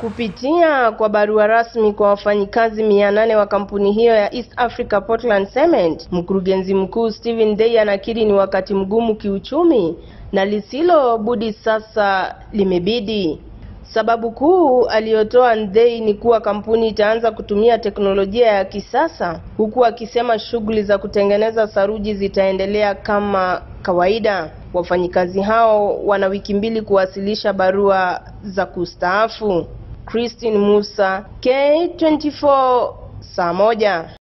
Kupitia kwa barua rasmi kwa wafanyikazi mia nane wa kampuni hiyo ya East Africa Portland Cement, mkurugenzi mkuu Stephen Day anakiri ni wakati mgumu kiuchumi na lisilo budi sasa limebidi. Sababu kuu aliyotoa Ndei ni kuwa kampuni itaanza kutumia teknolojia ya kisasa, huku akisema shughuli za kutengeneza saruji zitaendelea kama kawaida. Wafanyikazi hao wana wiki mbili kuwasilisha barua za kustaafu. Christine Musa, K24, saa moja.